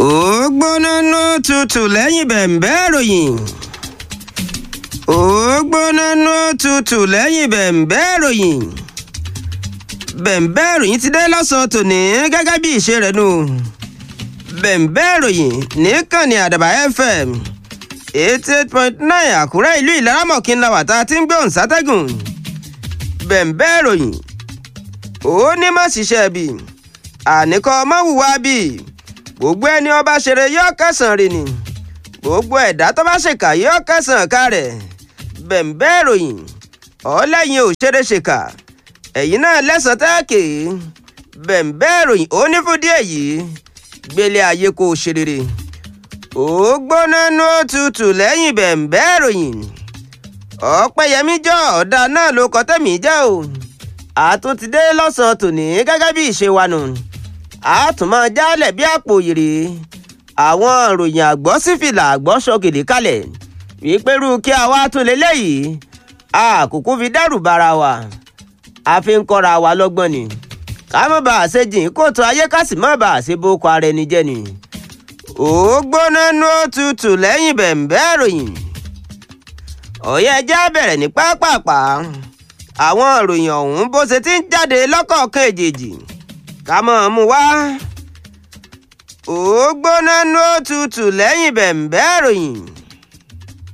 ó gbóná nú tutù lẹ́yìn bẹ̀m̀bẹ́ ìròyìn ó gbóná nú tutù lẹ́yìn bẹ̀m̀bẹ́ ìròyìn bẹ̀m̀bẹ́ ìròyìn ti dé lọ́sàn-án tòní gẹ́gẹ́ bí ìṣe rẹ̀ nù bẹ̀m̀bẹ́ ìròyìn níkànnì àdàbà fm eighty eight point nine àkúrẹ́ ìlú ìlaramọ̀kín la wà tá a ti ń gbé òun sátẹ́gùn bẹ̀m̀bẹ́ ìròyìn ó ní má ṣiṣẹ́ bí àníkọ́ mọ́wùwá bí gbogbo ẹni ọba ṣeré yóò kẹsàn-án rè ni gbogbo ẹ̀dá tó bá ṣèkà yóò kẹsàn-án ká rẹ̀ bẹ̀m̀bẹ́ ìròyìn ọlẹ́yin ò ṣeré ṣèkà ẹ̀yin náà lẹ́sàn-án tẹ́ẹ̀kì bẹ̀m̀bẹ́ ìròyìn ó ní fún díẹ̀ yìí gbélé ayé kó o ṣe rere ó gbóná nú òtútù lẹ́yìn bẹ̀m̀bẹ́ ìròyìn ọ̀pẹ̀yẹmí jọ ọ̀dà náà ló kọ́ tẹ̀mí jẹ́ o àtúntìdé lọ́sàn-án tòní gẹ́gẹ́ bí ìṣe wa nù àtúmọ̀ jálẹ̀ bí àpò yèrè àwọn ìròyìn àgbọ̀ sífìlà àgbọ̀ ṣọ́gìlì kalẹ̀ wípérú kí a wá tún lélẹ́yìí àkókò fi dẹ́rù bara wa a fi ń kọ́ra wa lọ́gbọ́n ni ká má bàa ṣe jìn kóòtù ayé ká sì má bàa ṣe boko ara ẹni jẹ́ ni ó gbóná nú òtútù lẹ́yìn bẹ̀m̀bẹ́ ìròyìn ọ̀yẹ́ ẹja bẹ̀rẹ̀ ní pápápá àwọn ìròyìn ọ̀hún bó ṣe ti ń jáde lọ́kọ̀ọ̀kan èjèèjì ká mọ̀ ọ́n mú wá. ó gbóná nú òtútù lẹ́yìn bẹ̀m̀bẹ́ ìròyìn